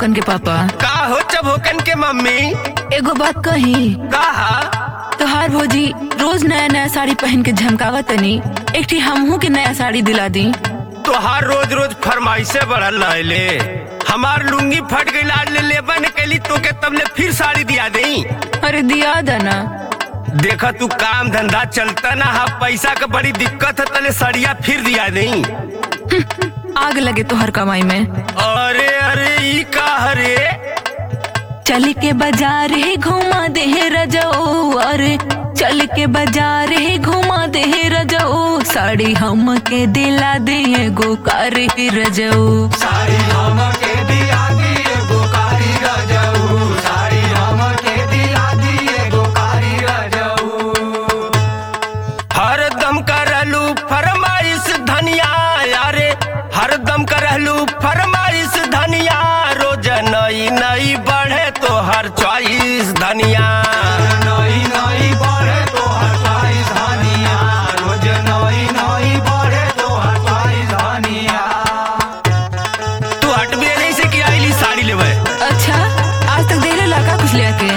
चबोकन के पापा का हो चबोकन के मम्मी एगो बात कही कहा तोहार भौजी रोज नया नया साड़ी पहन के झमकावत तनी एक ठी हमहू के नया साड़ी दिला दी तोहार रोज रोज फरमाइशे बढ़ल रहले हमार लुंगी फट गई आज ले लेबा न कैली तोके तब ले फिर साड़ी दिया दई अरे दिया दना देखा तू काम धंधा चलता ना हा पैसा का बड़ी दिक्कत है तले सड़िया फिर दिया दई आग लगे तोहर कमाई में अरे अरे ई का हरे चल के बाजार ही घुमा दे हे रजो अरे चल के बाजार ही घुमा दे हे रजो साड़ी हम के दिला दे एगो कार ही रजो साड़ी हमके दिया दिए गोकारी रजऊ साड़ी हमके दिया दिए गोकारी रजऊ हरदम करलू फरमाइश धनिया यारे हरदम करलू फरमाइश धनिया रोज नई नई बढ़े तो हर चॉइस धनिया नई नई बढ़े तो हटाई धनिया रोज नई नई बढ़े तो हटाई धनिया तू हटबे नहीं से कि आईली साड़ी लेवे अच्छा आज तक देले लगा कुछ ले आके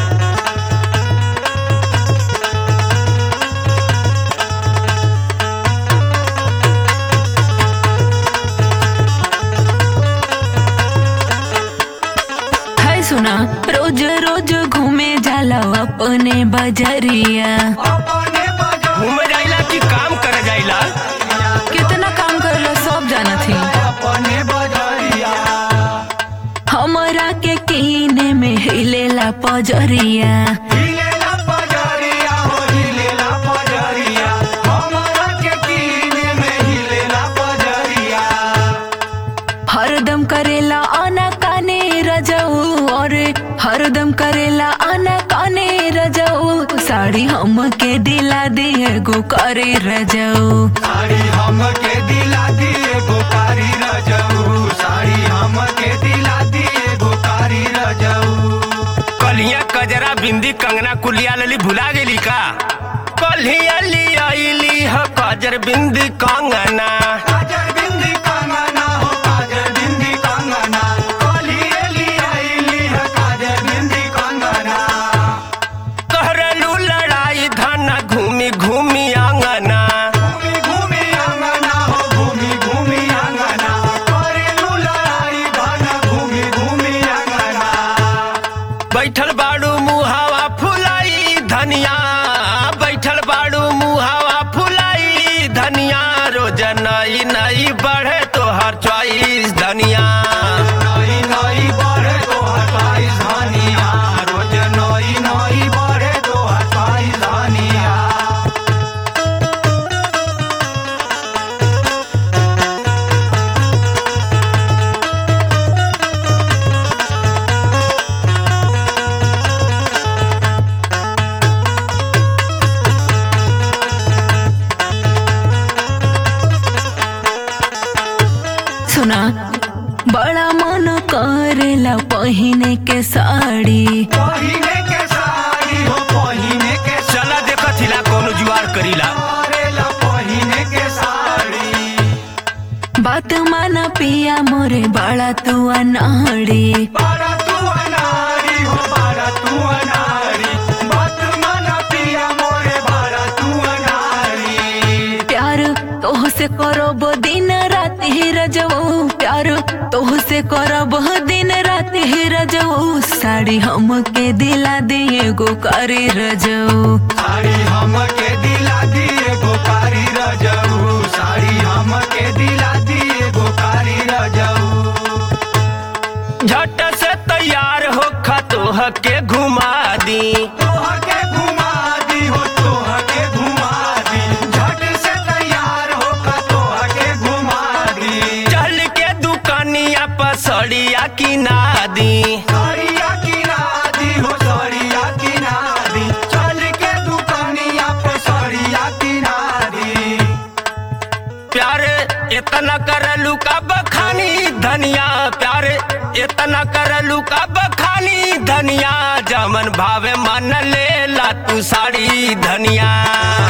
हाय सुना रोज रोज घूमे जाला अपने बजरिया अपने बजा घूम जाइला कि काम कर जाइला कितना काम करला सब जाना थी अपने बजरिया हमरा के कीने में हिलेला पजरिया हिलेला पजरिया हो हिलेला पजरिया हमरा के कीने में हिलेला पजरिया हरदम करेला आना काने रजऊ और हरदम करेला आना काने रजऊ साड़ी हम के दिला दे एगो करे रजऊ साड़ी हमके दिला दिए गोकारी रजऊ साड़ी हमके दिला दिए गोकारी रजऊ कलिया कजरा बिंदी कंगना कुलिया लली भुला गेली का कलिया लियाइली ह कजर बिंदी कंगना काजर बिंदी कंगना हो काजर बिंदी कंगना कोलिए लियाइली है काजर बिंदी कंगना कहरलू लड़ाई धन घूमी घूमी आंगना घूमी घूमी अंगना हो घूमी घूमी अंगना करेलू लड़ाई धन घूमी घूमी अंगना बैठल बाड़ू मुहावा फुलाई धनिया बैठल बाड़ू मुहावा फुलाई धनिया रोज नई नई बढ़े तो हर चॉइस धनिया नई नई बढ़े तो हटाई धनिया रोज नई नई बढ़े तो हटाई धनिया सुना बड़ा मन करेला पहिने के साड़ी पहिने के साड़ी हो पहिने के चला देखत हिला कोनो जुआर करीला करेला पहिने के साड़ी बात माना पिया मोरे बड़ा तू अनाड़ी बारा तू अनारी हो बारा तू अनारी बात माना पिया मोरे बारा तू अनारी प्यार तोह से करब दिन रात ही रजऊ प्यार तोह से करब दिन रात ही रजऊ साड़ी हम के दिला दे एगो करे रजऊ साड़ी हमके दिला दिए गोकारी रजऊ साड़ी हमके दिला दिए गोकारी रजऊ झट से तैयार हो खतोह के घुमा दी तोह के घुमा दी हो तोह के घुमा दी झट से तैयार हो का तोह के घुमा दी चल के दुकानिया पर सड़िया किना दी साड़िया किना दी हो साड़िया किना दी चल के दुकानिया पे साड़िया किना दी प्यार इतना करलू का बखानी धनिया प्यार इतना करलू का बखानी धनिया जमन भावे मन ले ला तू साड़ी धनिया